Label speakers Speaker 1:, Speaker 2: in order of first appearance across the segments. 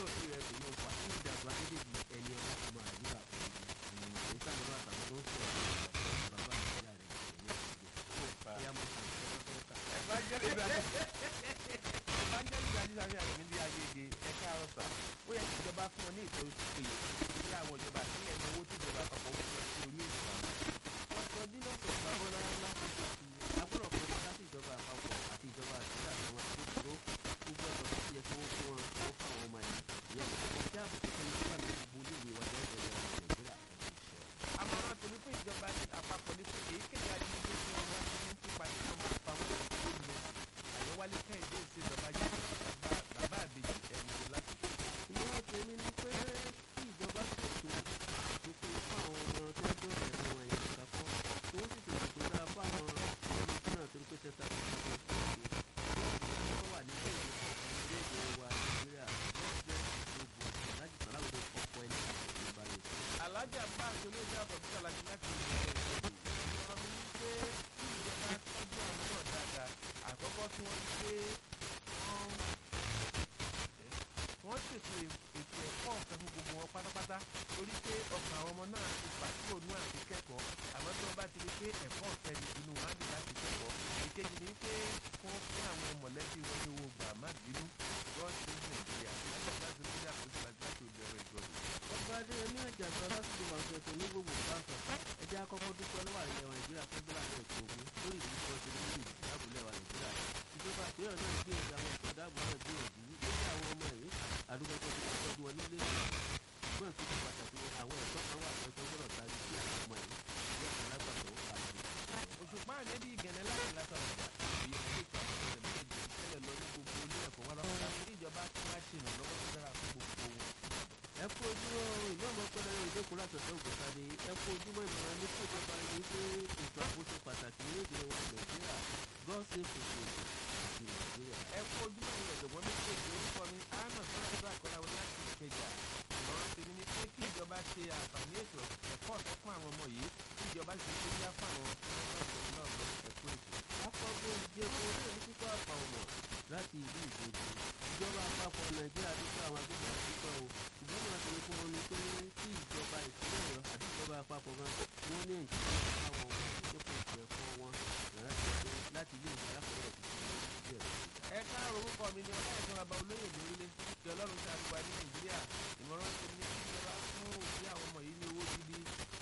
Speaker 1: olóòtú rẹ̀ kò ní o pàṣẹ ìdàgbà adédèjì ẹni ọlá ọmọ àdúrà òyìnbó èyí sàmúlò àtàwọn tó ń sọ̀rọ̀ bàbá àdúrà rẹ̀ ìyá mo sọ
Speaker 2: evangelist evangelist ajísàmì àgbẹ̀mí ní agége ẹ̀ka ọ̀sà ó yẹ kí ìjọba fún ọ ní ìtọ́jú tó péye sí àwọn ìjọba àtìlẹ̀ ní owó tí ìjọba àpapọ̀ ó fún ọ sí orí ètò àwọn.
Speaker 1: ọ̀sán bí lọ́sọ̀ ìgbàgbọ́lá láti ṣe agbọ́dọ̀ kan ní láti ìjọba àpapọ̀ àti ìjọba àtúndà àwọn àtúntò gbogbo ọ̀dọ́ tó yẹ kí wọ́n fún wọn kó fún àwọn ọmọ yìí ìyẹn ìjọba àbùkù tó yẹ kí wọ́n lè gbogbo olóògbé wa lẹ́yìn ìjọba nàìjíríà
Speaker 2: àmọ̀ràn tòun fún ìjọba àpapọ̀ ní pé èyíkéyìí ajínigbé tí wọ́n bá ti ń pípa ní ọmọ ìpamọ́ ìlú àyẹ̀wálé kẹ́hìndé ìṣèjọba yìí bàbá àbèjì ẹ̀mí láti.
Speaker 1: ìmọ̀ràn tèmi ni pé kí ìjọba ṣètò àtúnkù fún àwọn ọmọ tó ń dọ̀rọ̀ ẹ̀rọ wọn yẹn kakọ́ tí wọ́n sì ṣètò tó dáa fún àwọn ọmọ tó náà torí pé tẹ́tà tó ń bọ̀ sí ìṣe wọ́n wà ní ilé ìwà nàìjíríà gbogbo láti sàláwọ̀ ọkọ̀ ẹni àti ìbáyé.
Speaker 2: alájà bá aṣọ olóògbé àbọ̀dúrà láti láti ìlú ìjọba mi ní pé kí ìjọba tọ́jú àwọn náà dáadáa àkọ́kọ́ tí wọ́n ti pé wọ́n ṣètò ètò ẹ̀kọ́ ọ̀fẹ́ fún gbogbo wọn pátápátá torí pé ọkàn àwọn ọmọ náà ti pàṣípò nú àti kẹ́kọ̀ọ́ àmọ́ tí wọ́n bá ti rí pé ẹ̀kọ́ ọ̀fẹ́ ni inú wọn á dì láti kẹ́kọ̀ọ́ ìkejì ni pé wọ́n fún àwọn mọ̀lẹ́bí wọn ní owó gbà má bínú gọ́ọ̀sì nàìjíríà láti láti lórí àkóso àti láti òde ọ̀rọ̀ ìjọba
Speaker 1: ọba adéyẹmí àjàsọ lásìkò wàṣọ ètò ní gbogbo pásọ ẹjẹ àkọ́kọ́ dúpẹ́ lọ́wọ́ àrílẹ̀ wa nàìjíríà tó gbé láti ẹ̀kọ́ ogun lórí ìlú tó ṣe lórí ìlú ìdáàbòlẹ̀ wa nàìjíríà ìjọba àpérò náà gbìyànjú àwọn ẹ̀kọ́ ìdáàbò náà gbìyànjú lórí àwọn ọmọ ẹ̀rí àdúgbò tó ti tọ́jú wọn nílé ìgbọ́n tó ti pàtàkì àwọn ẹ̀kọ́ kan wà tó ẹ̀kọ́ gbọ́dọ̀ tari sí àwọn ọmọ ẹ̀rí ìyá kan lágbàtọ́ àti
Speaker 2: òṣùpá àdébí ìgẹ̀nẹ́ láti látọ̀rọ̀ ìjà èyí tó lè kọ́ ọ̀sẹ̀ méjì tẹ́lẹ̀ lọ ní gbogbo ilé ẹ̀kọ́ wọn lọ́wọ́ láti ní ìjọba tí wọ́n á ṣe ìrànlọ́wọ́ tó dára fún gbogbo wọn.
Speaker 1: ẹ kú ojúmọ́ ìlú ọmọ pẹlẹ ìjókòó látọ̀tọ̀ òkútadé ẹ kú ojúmọ́ ìmọ̀ràn ní fún ìjọba ẹni pé ètò àkóso pàtàkì ní èdè wa nàìjíríà god save the children ti nàìjíríà.
Speaker 2: ẹ kú ojúmọ́ ìrìn ọ̀jọ̀gbọ́n méjèèjì orúkọ mi anna sọ́dọ̀ àkọláwọ láti ìkẹjà ìmọ̀ràn tèmi ni pé kí ìjọba ṣe àǹfààní ètò ẹ̀kọ́ ọ̀tọ̀ fún àwọn ọmọ yìí kí ìjọba ṣe tó yá fún àwọn ọmọ náà lọ ẹ̀kú ètò.
Speaker 1: akọgbó ìjẹun orí èmi kíkọ́ àpà ọmọ láti ìlú ìgbòho ìjọba àpapọ̀ nàìjíríà ti fún àwọn agbègbè àdúgbò o ṣùgbọ́n wọn ti fún wọn ní pé kí ìjọba ìpínlẹ̀ ọ̀yọ́ àti ìjọba àpapọ̀ gan wọn ní ìjọba àwọn ọmọ ìdókòwò ètò ẹ̀kọ́ wọn láti ilé ìwé alákọ̀ọ́bẹ̀rẹ̀ ti fi ìdíje rẹ̀
Speaker 2: ẹ káàárọ̀ orúkọ mi ni ọlọ́run ọba olóyè lórílẹ̀ kí ọlọ́run ṣe àdúgbò ní nàìjíríà ìmọ̀ràn tó ní kí ìjọba fún òbí àwọn ọmọ yìí ní owó gidi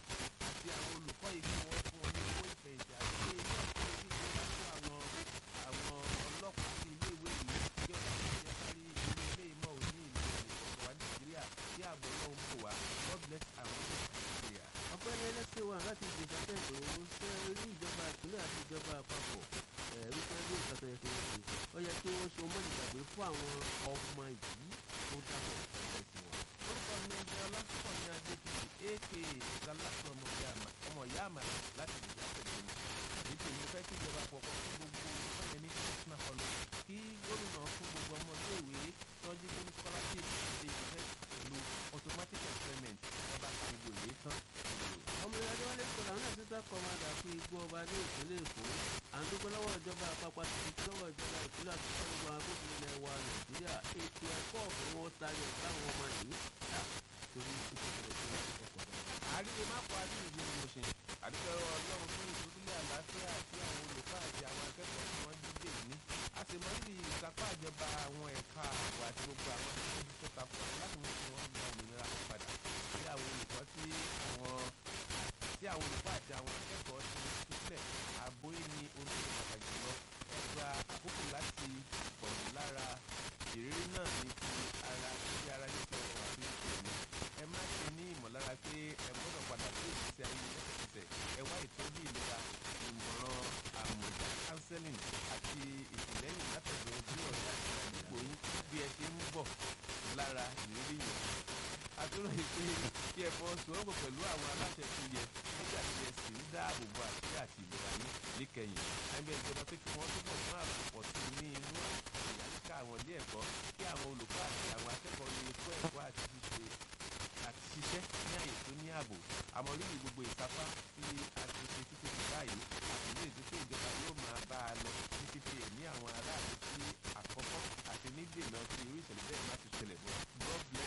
Speaker 2: àti àwọn olùkọ́ yìí kí wọ́n fún wọn ní owó ìfẹ̀yìntì àti pé ilé ọ̀sẹ̀ yìí kí ìjọba fún àwọn àwọn ọlọ́pàá sí ilé ìwé yìí kí ọ̀sẹ̀ yìí yẹ kárí ilé ilé ìmọ̀ òní ìlú ìkọ̀kọ̀ wa nàìjíríà kí ààbò náà ń bò wá God bless our Nigeria.
Speaker 1: ọ̀gbẹ́ni ẹlẹ́sìn wa láti ìgbésà tẹ̀sán ó ṣe rí ìjọba ìpínlẹ̀ àti ìjọba àpapọ̀ wípé bí nǹkan tó yẹ kí wọ́n ṣe ó yẹ kí wọ́n ṣe mọ́nìgbàgbé fún àwọn ọmọ yìí tó dábọ̀ ẹ̀sìn wọn.
Speaker 2: orúkọ mi ẹni ọlásùpọ̀ ní adétutù aka galasi ọmọ ìyá àmàlà láti ìjà pẹ̀lú mi èyí tí mo fẹ́ kí ìjọba àpapọ̀ fún gbogbo olùkọ́ni ní national college kí gómìnà fún gbogbo ọmọ iléèwé tọ́jú tó ní scholarship ṣe ìfẹ́ pẹ̀lú automatic employment ọba kan gbogbo ìwé tán.
Speaker 1: ọmọ ìyájọ́ wálé kọ́lá náà títà kọ́mádà fún igbó ọba ní ìpínlẹ̀ èkó à ń dúpẹ́ lọ́wọ́ ìjọba àpapọ̀ àti lọ́wọ́ ìjọba ìpínlẹ̀ àti gbogbo agbófinró ilẹ̀ wa nàìjíríà ètò ẹ̀kọ́ ọ̀fẹ́ wọn tayọ táwọn ọmọ yìí dá torí ìṣẹ̀lẹ̀ tó ń ọkọ̀ dá.
Speaker 2: àríwé má kọ àríwé ìlú ni mo ṣe àdúgbò ọlọ́run fún ìdúrólé àlàáfíà àti àwọn olùkọ́ àti àwọn akẹ́kọ̀ọ́ tí wọ́n dídè ní a sì mọ níbi ìsapá ìjọba àwọn ẹ̀ka ààbò àti gbogbo àwọn tó ń tó ta fún ọ láti mú kí wọ́n gba òmìnira wọn padà sí àwọn olùkọ́ tí àwọn tí àwọn olùkọ́ àti àwọn akẹ́kọ̀ọ́ ti tú sílẹ̀ ààbò yìí ni oríṣiríṣi pàtàkì lọ ẹ gba àkókò láti bọ̀ lára ìrírí náà ní ti ara tí ara ní ti ọ̀rọ̀ àti ìṣẹ̀lẹ̀ ẹ má ṣe ní ìmọ̀lára pé ẹ gbọ́dọ̀ padà sí ìgbésí ayé lẹ́sẹ̀kẹsẹ̀ ẹ wá ìtọ́jú ìlera ìmọ̀ràn àmọ̀jà counseling àti ìtìlẹ́yìn látọ̀dọ̀ bí ọ̀rẹ́ àti àdúgbò yín bí ẹ ṣe ń bọ̀ lára ìrírí yẹn àtúrò ìpè kí ẹ fọwọ́sowọ́pọ̀ pẹ̀lú àwọn aláṣẹ tó yẹ nígbà tí ẹ sì ń dáàbò bo àṣírí àti ìlera yín níkẹyìn ẹgbẹ́ ìjọba pé kí wọ́n túbọ̀ fún àpòpọ̀ sí ní inú ìyàlíkà àwọn ilé ẹ̀kọ́ kí àwọn olùkọ́ àti àwọn akẹ́kọ̀ọ́ lè kọ́ ẹ̀kọ́ àti ṣíṣe àti ṣiṣẹ́ ní àyè tó ní ààbò àmọ́ rírì gbogbo ìsapá tí a ti ṣe títí di báyìí àti ní ìdúpẹ́ ìjọba yóò máa bá a lọ ní fífi ẹ̀mí àwọn aráàlú sí àkọ́kọ́ àti ní dènà tí irú ìṣẹ̀lẹ̀ bẹ́ẹ̀ má ti ṣẹlẹ̀ mọ́ God bless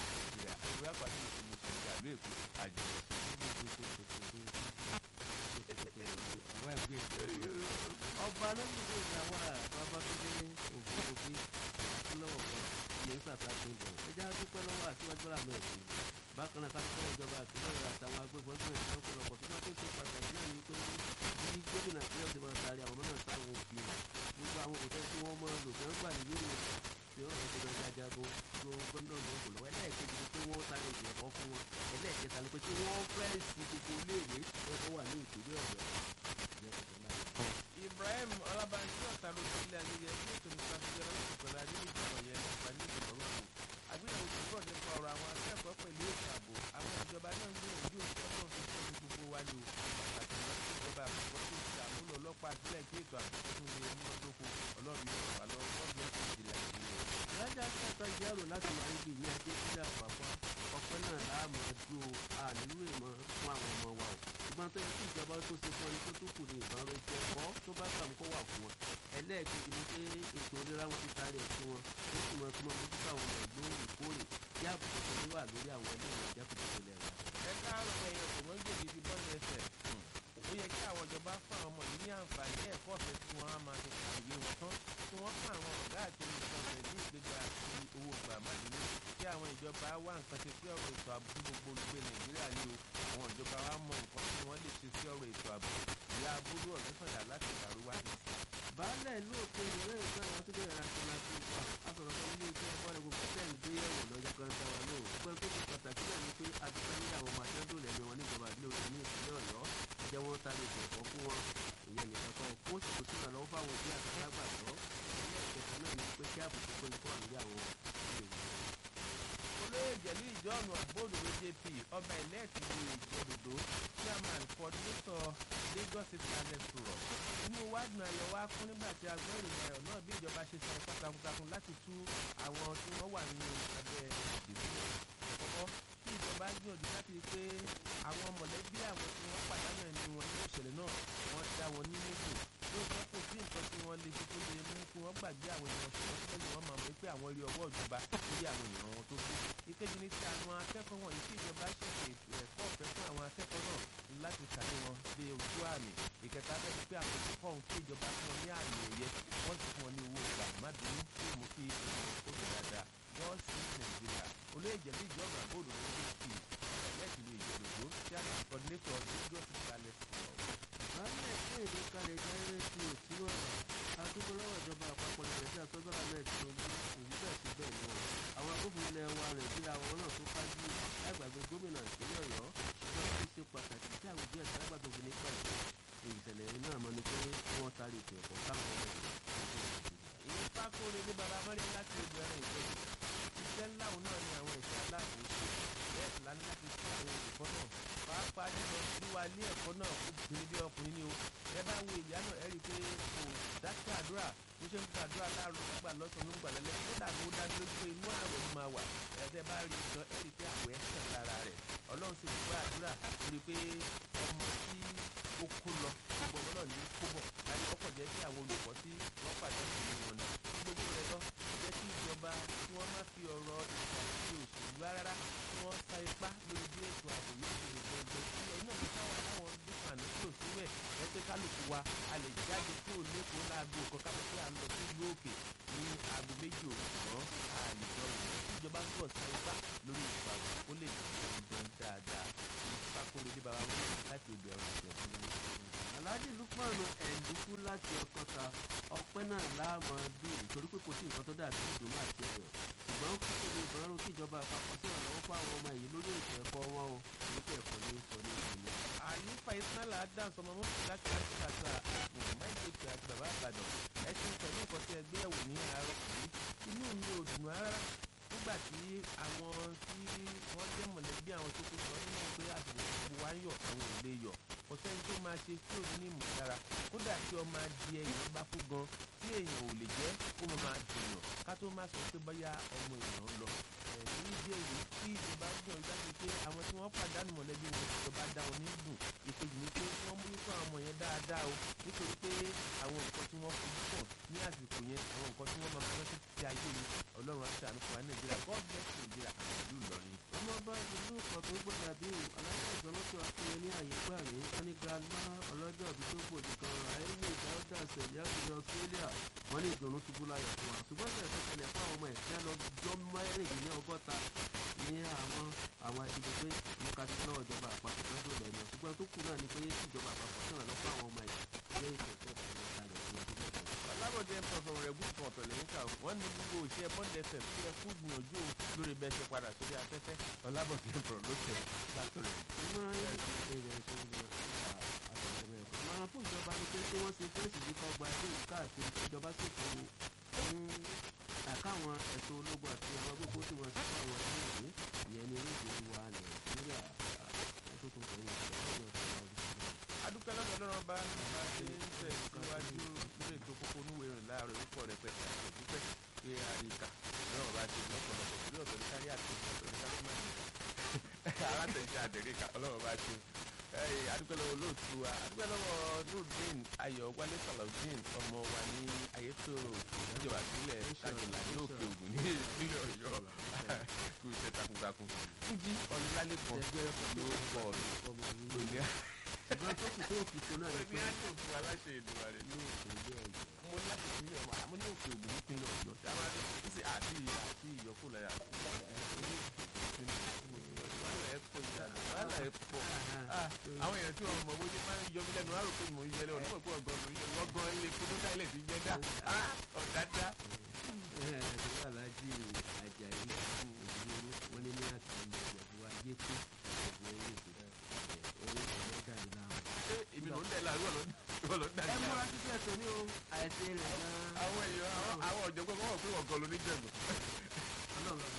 Speaker 1: alóògbé ìyàwó babatunde ògúngbògbé àtúnlọ́wọ́ kan ìyẹn sàtàkùn ìbọn ẹja dúpẹ́ lọ́wọ́ àtiwájú rà mẹ́ẹ̀sì bákan náà kápẹ́ ìjọba àtúnlọ́wọ́ àtàwọn agbébọn tó ń ṣe ọ̀pọ̀lọpọ̀ tó bá tó ṣe pàtàkì náà ní pé bí gómìnà ìpínlẹ̀ ti máa taari àwọn mọ́nà sáwọn òbí gbogbo àwọn òṣìṣẹ́ tí wọ́n máa lò fẹ́ gbà nílé ìwòsàn tí wọ́n rẹ̀ ti lọ jajago tó gbọ́dọ̀ lọ kò lọ́wọ́ ẹlẹ́ẹ̀kejì ni pé wọ́n sáré ìjọ ẹ̀kọ́ fún wọn ẹlẹ́ẹ̀kẹta ni pé kí wọ́n fẹ́ẹ̀sì gbogbo iléèwé tó wà ní ìpínlẹ̀ ọ̀yọ́
Speaker 2: ibrahim ọlábànjí ọ̀tá ló ti ilé ayẹyẹ tí ètò nípa ti yọrọ lóṣù pẹ̀lú adé ní ìjọba yẹn nípa ní ìjọba òkú àgbéyẹ̀wò tó pọ̀ nípa ọ̀rọ̀ àwọn akẹ́kọ̀ọ́ pẹ̀lú ètò ààbò àwọn ìjọba náà ń gbìyànjú òṣìṣẹ́ fi fún ní gbogbo wa ni o pàtàkì wọn sí ìjọba àpapọ̀ tó ti àmúlò ọlọ́pàá sílẹ̀ kí ètò ààbò tó lè múnádóko ọlọ́run yóò wà lọ́wọ́ gọ́ọ̀mù ìjìnlẹ̀ ìjìnlẹ̀.
Speaker 1: ìrajà kẹta jẹ́rò láti máa ń gbìyànjú ajé sílẹ̀ àpapọ̀ ọpẹ́ náà láàmú ẹdún ànílò ìmọ̀ fún àwọn ọmọ wa o ṣùgbọ́n tó yẹ kí ìjọba tó ṣe fún ẹni tó tó kù ní ìbára ètò ẹ̀kọ́ tó bá kàmú kó wà fún wọn ẹlẹ́ẹ̀kejì ni pé ètò ìlera wọn ti taari ẹ̀ fún wọn ó sì mọ fún wọn mójútó àwọn ọmọ lóòrèkóòrè kí àbùkù tó ní wà lórí àwọn ilé ìwé jákèjádò ilẹ̀ wa.
Speaker 2: ẹ káàárọ̀ ẹ̀yẹ kò mọ́ gbèdé ti bọ́ọ̀lù ẹsẹ̀ ó yẹ kí àwọn ìjọba fún àwọn ọmọ yìí ní àǹfààní ẹ̀kọ́ ọ̀fẹ́ tí wọ́n á máa fi kàwé wọn tán tí wọ́n fún àwọn ọ̀gá àti olùkọ́sẹ̀ ní ìgbéga àti owó gbàmádìní kí àwọn ìjọba wá nǹkan ṣe sí ọ̀rọ̀ ètò ààbò gbogbo olùgbé nàìjíríà ní o àwọn ìjọba wa mọ nǹkan tí wọ́n lè ṣe sí ọ̀rọ̀ ètò ààbò ìyá abúlé ọ̀lẹ́sọ̀dà láti ìdàrúwá ní.
Speaker 1: baálẹ̀ ìlú òkè ìrọ̀lẹ́ ìgbà wọn tó bẹ̀rẹ̀ àti láti wà asọ̀rọ̀ kan ilé iṣẹ́ ẹ̀kọ́ rẹ̀ gbogbo tẹ̀ ń gbé yẹ̀wò lọ́jọ́ kan sára lò gbọ́n tó ti pàtàkì náà ni pé adúpẹ́ ní àwọn ọmọ akẹ́dùn lẹ́nu wọn níjọba ìbílẹ̀ òkè ní ìpínlẹ̀ ọ̀yọ́ jẹ́ wọ́n ta lè tẹ̀kọ́ fún wọn ìyẹn nìkan kan kó sì tó sílẹ̀ lọ́wọ́ fáwọn òbí àti alágbàtọ́ ilé ìkẹta náà ni pé kí àbùkù tó ní kọ́ àlùyé àwọn ilé ìwé
Speaker 2: olóyè jẹ̀lú ìjọ́nù àbóòdòdó jp ọba ìlẹ́ẹ̀tì ní ìjẹ́dòdó chairman coordinator lagos state talent forum inú wádùn ayọ̀ wá kún nígbà tí a gbọ́ ìròyìn ayọ̀ náà bí ìjọba ṣe san ipá takuntakun láti tú àwọn tí wọ́n wà nínú abẹ́ ìdìbò àkọ́kọ́ kí ìjọba gbìyànjú láti rí pé àwọn mọ̀lẹ́bí àwọn tí wọ́n pàdánù ẹni wọn nínú ìṣẹ̀lẹ̀ náà wọ́n dá wọn ní méjì lóòótọ́ kò sí nǹkan tí wọ́n lè ṣe tó lè mú kí wọ́n gbàgbé àwọn èèyàn ṣùgbọ́n síbẹ̀ ni wọ́n máa mọ̀ pé àwọn rí ọwọ́ ìjọba lórí àwọn èèyàn wọn tó kú. ìkejì ni ti àwọn akẹ́kọ̀ọ́ wọ̀nyí tí ìjọba ṣẹ̀ṣẹ̀ ètò ẹ̀kọ́ ọ̀fẹ́ fún àwọn akẹ́kọ̀ọ́ náà láti kàwé wọn dé ojú àmì. ìkẹta bẹ́ẹ̀ ni pé àwọn olùkọ́ ohun tí ìjọba fún wọn ní àmì ẹ̀yẹ wọ́n ti fún wọn ní owó ìgbà má bínú tí mú kí ó fi dáadáa wọ́n sí nàìjíríà olóyè jẹ̀lú ìjọba àbóòdò ló dé sí ẹ̀lẹ́tìlú ìjọdòdó tí a ní coordinator lagos talent forum
Speaker 1: baálẹ̀ fún èdè kalẹ̀ jẹ́ rédíò tí wọ́n rà adúgbòlọ́wọ́ ìjọba àpapọ̀ nàìjíríà tó gbọ́dọ̀ náà ti ojú òwú bẹ́ẹ̀ sí bẹ́ẹ̀ lọ. àwọn agbófinró ilẹ̀ wa nàìjíríà àwọn náà tó kájú lágbàgbé gómìnà ìpínlẹ̀ ọ̀yọ́ ṣùgbọ́n ó ṣe pàtàkì tí àwọn òbí ẹ̀sán lágbàdo fi ní pẹ̀lú ìṣẹ̀lẹ̀ náà mọ́ ni pé wọ́n tarí ètò ẹ̀kọ́ káwọn ọmọ
Speaker 2: ìyẹn pákóore ní baba mọ́lẹ́ láti ìbẹ̀rẹ̀ ìjọba iṣẹ́ ńlá òun náà ni àwọn ìṣẹ́ aláàbòsí bẹ́ẹ̀ sì lánàá láti ṣe àwọn olùkọ́ náà pàápàá jùlọ wíwá ilé ẹ̀kọ́ náà obìnrin bí ọkùnrin ni o ẹ bá wo ìyá náà ẹ rí i pé kò dákẹ́ àdúrà bó ṣe ń gbàdúrà láàárọ̀ nígbà lọ́sàn-án ló ń gbà lẹ́lẹ́ kódà ló dájú lójú pé inú ààrẹ ló máa wà ẹ̀ẹ́dẹ́ bá rí i gan ẹ rí i pé àwẹ̀ sàn lára rẹ̀ ọlọ́run sì gbọ́ àdúrà rí i pé ọmọ tí ó kó lọ gbogbo ọmọ náà ní kó bọ̀ láti ọkọ̀ jẹ́ kí àwọn olùkọ́ tí wọ́n pàdé ìlú wọn náà gbogbo rẹ̀ lọ jẹ́ kí ìjọba tí wọ́n má fi ọ̀rọ̀ ìgbà àti òṣèlú rárá kí wọ́n sa ipá lórí bí ètò ààbò yóò ṣe lè gbẹgbẹ sí ẹ náà káwọn káwọn dúkà ní kúrò síbẹ̀ ẹ pé kálukú wa a lè jáde kúrò lẹ́kọ̀ọ́ láago kan káfọ́ pé à ń lọ sí ìlú òkè ní aago méjì òwúrọ̀ a lè jọ ìwọ̀n tí ìjọba ń bọ̀ sa ipá lórí ètò ààbò ó lè gbẹ̀gbẹ̀ dáadáa ìfakóre ní baba wọn láti ìbẹ̀rù ìjọba
Speaker 1: alhaji lukmanu ẹ̀ǹdùkú láti ọkọta ọpẹ́ náà láàmú bí nítorí pé kò sí nǹkan tó dàbí ìdùnnú àti ẹ̀yọ̀ ṣùgbọ́n kò tó lè bọ́rọ̀ kí ìjọba àpapọ̀ sí ìrànlọ́wọ́ fún àwọn ọmọ yìí lórí ètò ẹ̀kọ́ wọn o nípa ẹ̀kọ́ ní sọ ní ìpínlẹ̀.
Speaker 2: àyífa ismaila adam sọmọ mọ́tò láti láti kàtà máìkèkè àti bàbá àbàdàn ẹ̀sìn pẹ̀lú nǹkan tí ẹgbẹ́ ẹ̀wò ní àárọ̀ yìí inú mi ò dùn rárá nígbà tí àwọn tí wọ́n jẹ́ mọ̀lẹ́bí àwọn tó kú sọ nínú pé àsìkò gbogbo wa ń yọ̀ àwọn ò lè yọ̀ kò sẹ́ni tó máa ṣe tí ò ní ìmọ̀lára kódà tí ọmọ adìẹ èèyàn bá kú gan tí èèyàn ò lè jẹ́ kó mọ̀ máa dùnyàn ká tó má sọ pé bóyá ọmọ èèyàn lọ ẹ̀ẹ́dì ìdí èyí tí ìjọba gbìyànjú láti pé àwọn tí wọ́n pàdánù mọ̀lẹ́bí wọn ìjọba dá wọn ní dùn ìkejì ni pé wọ́n mú nípa àwọn ọmọ yẹn dáadáa o nítorí pé àwọn nǹkan tí wọ́n fojú pọ̀ ní àsìkò yẹn àwọn nǹkan tí wọ́n máa fi rántí ti ayé ni ọlọ́run àti àánú fún wa nàìjíríà god bless nàìjíríà àti ìlú ìlọrin.
Speaker 1: ọmọọba ìlú kan tó gbọdọ̀ àbí aláṣẹ ìjọba tó akínyẹ ní àyè gbà mí wọn ní grandma ọlọ́jọ́ ìbí tó gbòdì kan àìwé ìdáwọ́dà sẹ̀yà ìlú Australia wọn ní ìdùnnú ṣubú láyọ̀ fún wa ṣùgbọ́n ṣe ẹ̀fọ́ ṣẹlẹ̀ fún àwọn ọmọ ẹ̀sìn lọ́jọ́ mẹ́rìndínlẹ́ ọgọ́ta ní àwọn àwọn ìdìbò pé ìmúkasí náà ìjọba àpapọ̀ tó dòdò ẹ̀mí ṣùgbọ́n tó kù náà ni pé ìjọba àpapọ̀ tó ràn lọ́pọ̀ àwọn ọmọ ẹ̀sìn ilé ìtẹ̀sẹ̀ ìpàdé kalẹ̀ fún ọdún mẹ́ta.
Speaker 2: alábọ̀dé pọ̀sọ̀ rẹ̀ gùn kan ọ̀tọ̀ lẹ́yìn kà wọ́n ní gbogbo òṣìṣẹ́ bọ́ndẹ̀fẹ̀ tí ẹ kú gbìyànjú lórí bẹ́ẹ̀ ṣe padà sórí afẹ́fẹ́ ọlábọ̀dé pọ̀ ló tẹ̀ látọ̀rẹ̀.
Speaker 1: máa fún ìjọba ni pé kí wọ́n ṣe fẹ́ẹ̀sì yìí kọ́ gba ilé ìka àti ìjọba sì fún un àkáwọn ẹ̀tọ́ ológun àti àwọn gbogbo tí wọ́n ti fún àwọn ìlú ìyẹn ní orílẹ̀-èdè wa nàìjíríà tó tún fẹ́ yẹn lọ́jọ́ ìṣẹ́jú
Speaker 2: adúpẹ́ lọ́dọ̀ lọ́rọ̀ bá nípa ṣe ń tẹ̀ síwájú lórí ètò kókó onúwèé rìn láàárọ̀ orúkọ rẹ̀ pẹ̀lú àti òdúpẹ́ pé àríkà lọ́rọ̀ bá ṣe lọ́pọ̀lọpọ̀ torí ọ̀tọ̀ ní kárí àti ọ̀tọ̀ ní kárímánì alátẹ̀jẹ́ àdẹ̀ríkà ọlọ́rọ̀ bá ṣe adúpẹ́ lọ́wọ́ olóòtú wa adúpẹ́ lọ́wọ́ nurudeen ayọ̀ wálé salawudeen ọmọ wa ní ayétòrò ìjọba ìpínlẹ̀ ṣàjọlá ní òkè ògùn ní ìpínlẹ̀ ọ̀yọ́ kú iṣẹ́ takuntakun fújì ọ̀nìlálẹ́kọ̀ọ́ ló pọ̀ lónìí
Speaker 1: ṣùgbọ́n tó kù tó kù tó náà ni
Speaker 2: ní
Speaker 1: pé
Speaker 2: àjò fún aláṣẹ ìdùnnà rẹ
Speaker 1: ní ìpínlẹ̀ ọ̀yọ́
Speaker 2: mo láti sílẹ̀ ọmọ àmọ́ ní òkè ògùn nípínlẹ̀ ọ̀yọ́ tí a máa ní sí àti àti ìyọkù láyà wàhálà ẹ̀ pọ̀ ìdáná wàhálà ẹ̀ pọ̀ àwọn èèyàn tí wọn mọ̀ bóyá máa ń yọ mí lẹ́nu àrò pé mò ń yẹlẹ ọ̀nà pọ̀ ọ̀gọ́ mi ọgbọ́n ilé kótó táìlẹ̀ ti jẹ́ dá ọ̀dájá.
Speaker 1: ẹ̀ẹ́dẹ̀gbẹ́ alájí ajayi òdìdó wọn ní ní àti ìjọba ayé tó ìjọba owó ìṣẹ̀dá owó ìṣẹ̀dá jáde láwọn.
Speaker 2: ṣé èmi ló ń dẹ̀ láàrú ọ̀lọ́ ló ń dà
Speaker 1: ẹ
Speaker 2: ní
Speaker 1: múra títí ẹsẹ̀ ní o àìsí rẹ̀ gan-an
Speaker 2: àwọn èèyàn àwọn ọ̀jọ̀gbọ́n kọ́ wọ̀ pé ọ̀gọ́ ló ní jẹ̀bù.
Speaker 1: ọlọ́run